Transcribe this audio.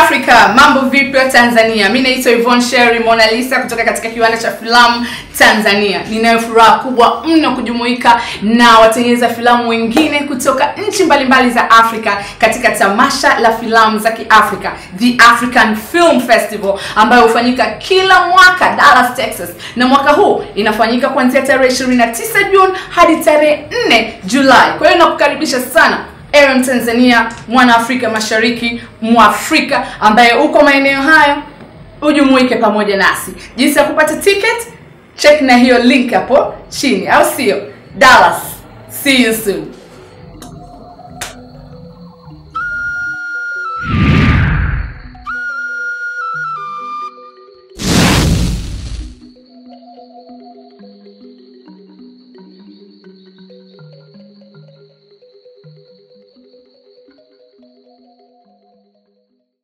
Africa, mambo vipi wa Tanzania? Mimi naitwa Yvonne Sherry Mona Lisa kutoka katika kiwanda cha filamu Tanzania. Ninayo furaha kubwa mno kujumuika na watengeneza filamu wengine kutoka nchi mbalimbali za Afrika katika tamasha la filamu za Kiafrika, The African Film Festival ambayo hufanyika kila mwaka Dallas, Texas, na mwaka huu inafanyika kuanzia tarehe 29 Juni hadi tarehe 4 Julai. Kwa hiyo nakukaribisha sana ewe Mtanzania, mwana Afrika Mashariki, Mwafrika ambaye uko maeneo hayo, ujumuike pamoja nasi. Jinsi ya kupata ticket, check na hiyo link hapo chini, au sio? Dallas, see you soon.